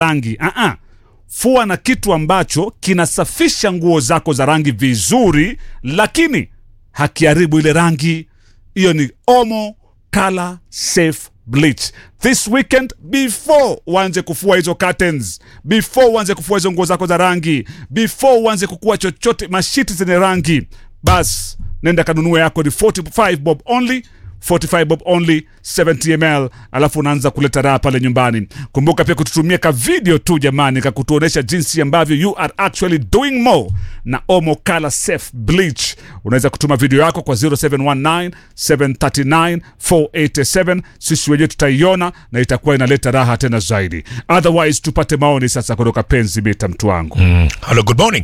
rangi uh-uh. fua na kitu ambacho kinasafisha nguo zako za rangi vizuri lakini hakiharibu ile rangi hiyo ni omo color safe bleach this weekend before uanze kufua hizo curtains before uanze kufua hizo nguo zako za rangi before uanze kukua chochote mashiti zenye rangi bas nenda kanunue yako ni 45 bob only 45 bob only 70 ml alafu unaanza kuleta raha pale nyumbani kumbuka pia kututumia ka video tu jamani kakutuonesha jinsi ambavyo you are actually doing more na omo color safe bleach unaweza kutuma video yako kwa 0719 739 487 sisi wenyewe tutaiona na itakuwa inaleta raha tena zaidi otherwise tupate maoni sasa kutoka penzi mita mtu wangu Mm. Hello, good morning.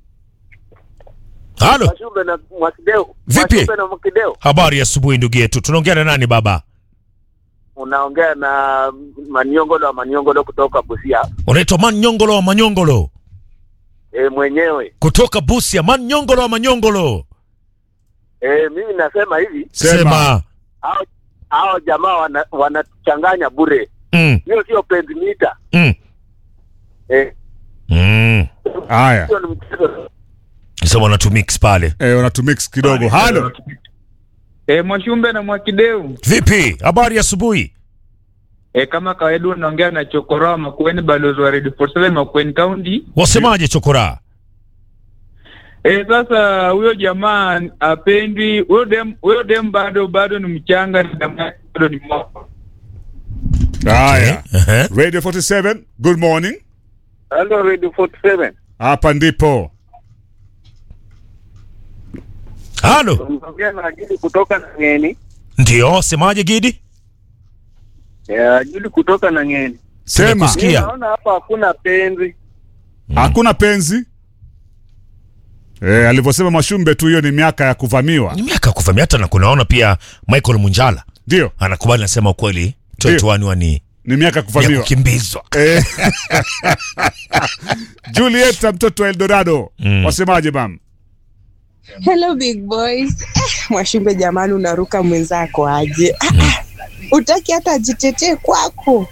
Halo, Mwashumbe na Mwakideo. Vipi? Mwashumbe na Mwakideo. habari ya asubuhi ndugu yetu. Tunaongea na nani baba? Unaongea na Maniongolo wa Maniongolo kutoka Busia. Unaitwa Manyongolo wa Manyongolo E, mwenyewe. kutoka Busia. Manyongolo wa Manyongolo, E, mimi nasema hivi, sema. hao hao jamaa wana- wanachanganya bure. Mm, Hiyo sio pentimita. mm, Eh, mm. haya hiyo ni mchezo. Sema wana tu mix pale. e, unatumix kidogo halo E, Mwashumbe na Mwakideu. Vipi, habari ya asubuhi? E, kama kawaida unaongea na Chokoroa Makueni, balozi wa Radio 47 Makueni County. Wasemaje chokora? E, sasa huyo jamaa apendwi, huyo dem, huyo dem bado bado ni mchanga, na damu yake bado ni moto. haya Ehe. radio 47 good morning Hello Radio 47. hapa ndipo Halo, Unaongea na Juli kutoka na Ngeni. ndio semaje Gidi? Ya, Juli kutoka na Ngeni. sema Tumekusikia. Mimi Kia. naona hapa hakuna penzi. hakuna penzi e, alivyosema Mashumbe tu, hiyo ni miaka ya kuvamiwa, Ni miaka ya kuvamia, hata na kunaona pia Michael Munjala ndio anakubali, nasema ukweli 21 ni ni miaka ya ya kuvamiwa. kukimbizwa. Eh. Julieta mtoto wa Eldorado, wasemaje mam? Hello big boys. Eh, Mwashimbe jamani, unaruka mwenzako aje? Ah, ah. Utaki hata ajitetee kwako.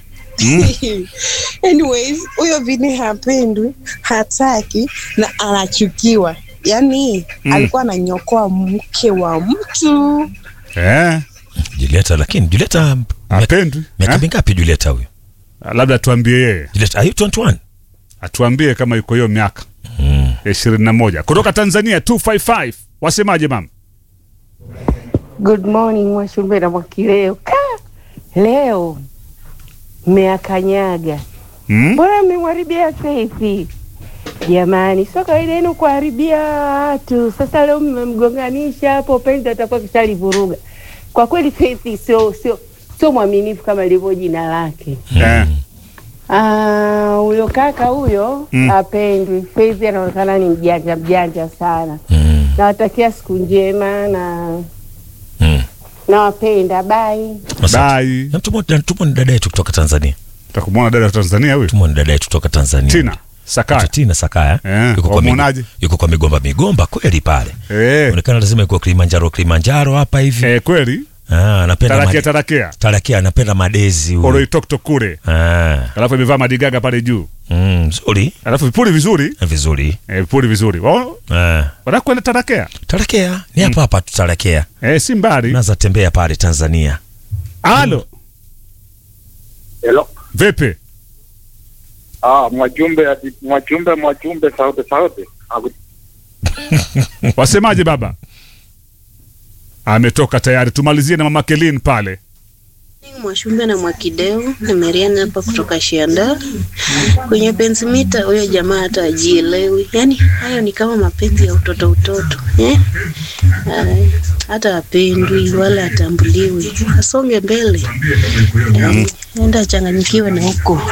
Anyways, huyo Vini hapendwi, hataki na anachukiwa. Yaani alikuwa ananyokoa mke wa mtu. Eh, Julieta, lakini Julieta miaka apendwi miaka eh? mingapi Julieta huyo? Labda tuambie yeye, Julieta, are you 21? atuambie kama yuko hiyo miaka ya ishirini na moja kutoka Tanzania 255 wasemaje mam? Good morning Mwashumbe na Mwakileo. Ka! Leo mmeakanyaga, Hmm? mbona mmemharibia Saifi? Jamani, sio kawaida yenu kuharibia watu. Sasa leo mmemgonganisha hapo, penzi atakuwa kishalivuruga. Kwa kweli Saifi sio sio sio mwaminifu kama ilivyo jina lake. Eh, Ah, huyo kaka huyo Mm. apendwi. Faith anaonekana ni mjanja mjanja sana. Mm. Nawatakia siku njema na Mm. nawapenda. Bye. Asante. Bye. Na tumo na tumo ni dada yetu kutoka Tanzania. Utakumwona dada wa Tanzania huyu Tumo ni dada yetu kutoka Tanzania. Tina Sakaya. Tina Sakaya. Eh, yuko kwa wamuonaje? migo- yuko kwa migomba migomba kweli pale. Eh, Inaonekana lazima yuko Kilimanjaro Kilimanjaro hapa hivi. eh, kweli Ah, anapenda tarakia made- tarakia Tarakia anapenda madezi huyu. oroitokto kule, Ah. alafu imevaa madigaga pale juu, Mm, nzuri. alafu vipuli vizuri Vizuri. eh, vipuli vizuri Wao, Ah. wanakwenda tarakea Tarakea ni hapa hapa tu Tarakea. eh, si mbali. Naza tembea pale Tanzania. Halo, Hello. vipi? Ah, Mwajumbe ati- Mwajumbe Mwajumbe sauti sauti. Aku- Wasemaje baba? Ametoka tayari. Tumalizie na mama Kelin pale. Mwashumbe na Mwakideu na Mariana hapa kutoka Shianda. Kwenye penzi mita, huyo jamaa hata ajielewi, yaani hayo ni kama mapenzi ya utoto utoto eh? Ay, hata apendwi wala atambuliwi, asonge mbele, Ay, enda achanganyikiwe na huko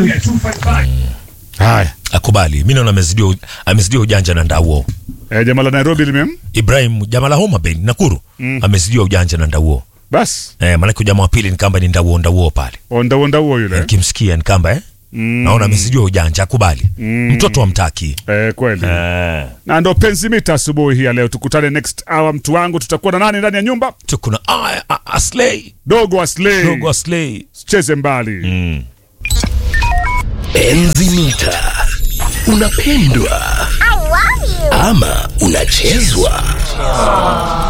Haya, Akubali. Mimi naona amezidiwa uj- amezidiwa ujanja na ndauo. eh, jamaa la Nairobi limem Ibrahim jamaa la Homa Bay Nakuru Mm. amezidiwa ujanja na ndauo. basi Eh, maana jamaa wa pili ni kamba ni ndauo ndauo pale. onda onda huo yule Nikimsikia ni kamba eh? Mm. Naona amezidiwa ujanja akubali. Mm. Mtoto wa mtaki. Eh, kweli Eh. na ndo penzi mita asubuhi hii ya leo. Tukutane next hour, mtu wangu. Tutakuwa na nani ndani ya nyumba? Tuko na ah, ah, Aslay. Dogo Aslay, Dogo Aslay. cheze mbali Mm. Enzi mita. Unapendwa ama unachezwa?